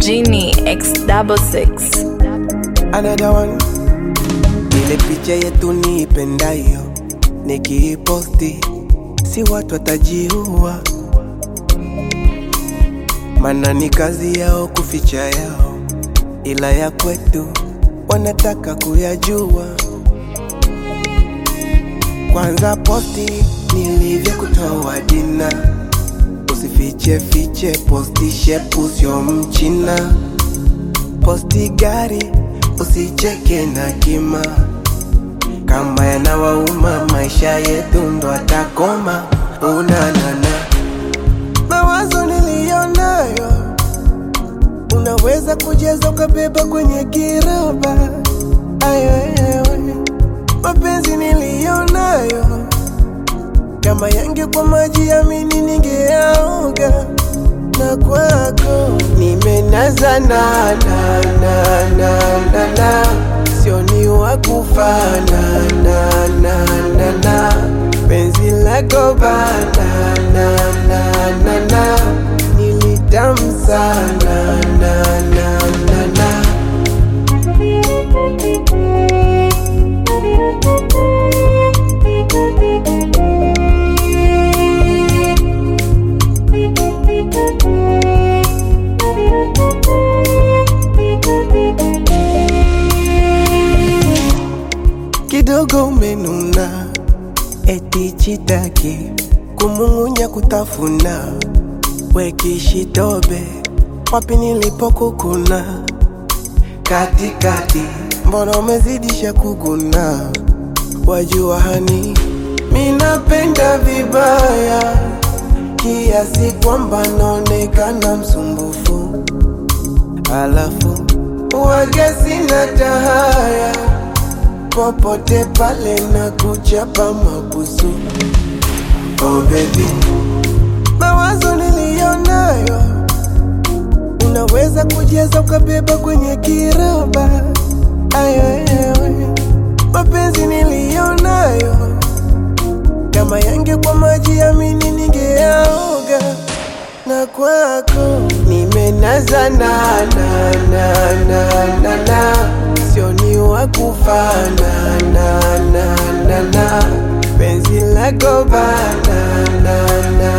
Genie X double six. Another one. Ile picha yetu niipendayo nikiiposti, si watu watajiua, mana ni kazi yao kuficha yao, ila ya kwetu wanataka kuyajua. Kwanza posti nilivyokutoa dina, usifiche fiche, posti shepu sio mchina posti gari usicheke na kima kama yanawauma maisha yetu ndo atakoma unanana mawazo niliyonayo unaweza kujaza ukabeba kwenye kiroba ayoyewe mapenzi niliyonayo kama yangekuwa maji yamini ningeaoga na kwako nimenaza na na na na na na sio ni wa kufana na na na na penzi lako bana na na na na nilitamu sana na na na na kidogo umenuna, eti chitaki kumung'unya kutafuna, wekishitobe wapi nilipokukuna katikati, mbona umezidisha kuguna? Wajua hani minapenda vibaya kiasi kwamba naonekana msumbufu, alafu wage sina tahaya popote pale na kuchapa mabusu. Oh baby, mawazo niliyonayo unaweza kujaza ukabeba kwenye kiroba. Ayoyewe, mapenzi niliyonayo kama yangekuwa maji yamini ningeaoga na kwako nimenaza na na na na na na sio ni wa kufana na na na na penzi lako bana na na